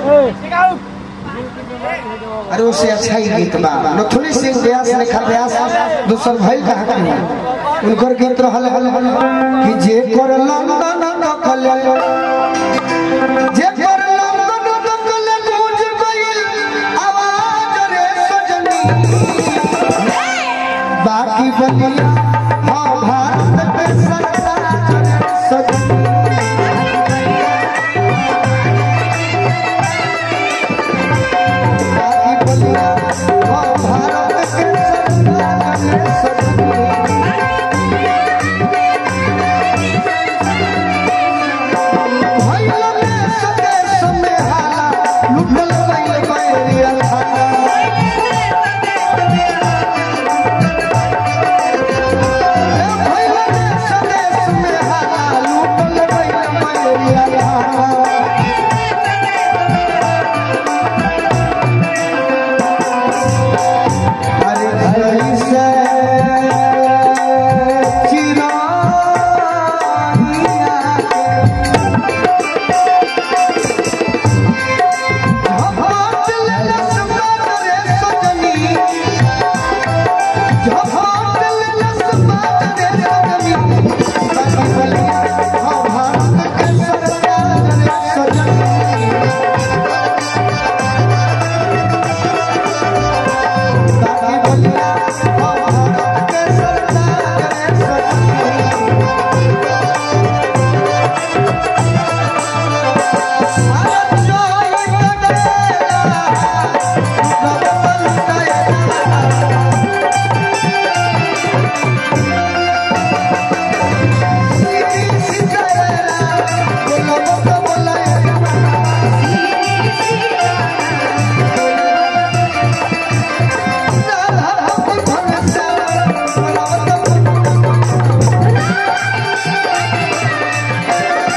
अरे उससे अच्छा ही गीत बा नथुनी सिंह व्यास लिखा व्यास दूसर भाई कहा के उनकर गीत रहल हल हल कि जे कर लंदन नकल जे कर लंदन नकल गूंज गइल आवाज रे सजनी बाकी बलिया हाँ भारत के सरताज रे सजनी बाकी बलिया हाँ भारत के सरताज रे सजनी भइल में सदेश में हाला, लुटल गइल बैरिया थाना। ए भइल में सदेश में हाला, लुटल गइल बैरिया थाना। अरे जैसे चिरागिया के झपाट लेलस बात रे सजनी झपाट लेलस बात रे सजनी बाकी बलिया हाँ भारत के सरताज रे सजनी बाकी बलिया हाँ भारत के सरताज रे सजनी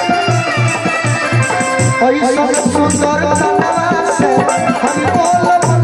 ऐसा सुंदर तनवा से हम बोलब